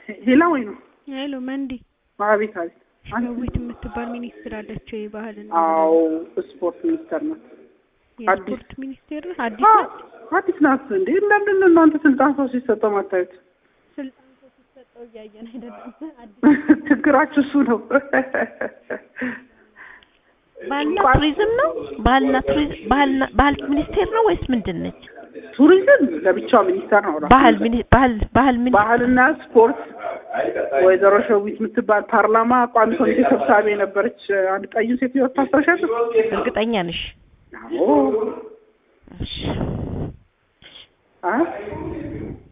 ሄላ ወይ ነው? ሄሎ መንዲ አቤት አቤት። ሸዊት የምትባል ሚኒስትር አለችው የባህልና አዎ ስፖርት ሚኒስተር ናት። የስፖርት ሚኒስቴር አዲስ አዎ ናት። አዲስ ናት እንዴ? ለምንድን ነው እናንተ ስልጣን ሰው ሲሰጠው ማታዩት? ስልጣን ሰው ሲሰጠው እያየን አይደለም። አዲስ ችግራችሁ እሱ ነው። ባህልና ቱሪዝም ነው። ባህልና ቱሪዝም ባህልና ባህል ሚኒስቴር ነው ወይስ ምንድን ነች? ቱሪዝም ለብቻው ሚኒስተር ነው። ራሱ ባህል ሚኒ ባህል ባህል ሚኒ ባህልና ስፖርት ወይዘሮ ሸዊት የምትባል ፓርላማ ቋሚ ኮሚቴ ሰብሳቢ የነበረች አንድ ቀዩ ሴትዮ ታስታውሻለሽ? እርግጠኛ ነሽ? አዎ እሺ አ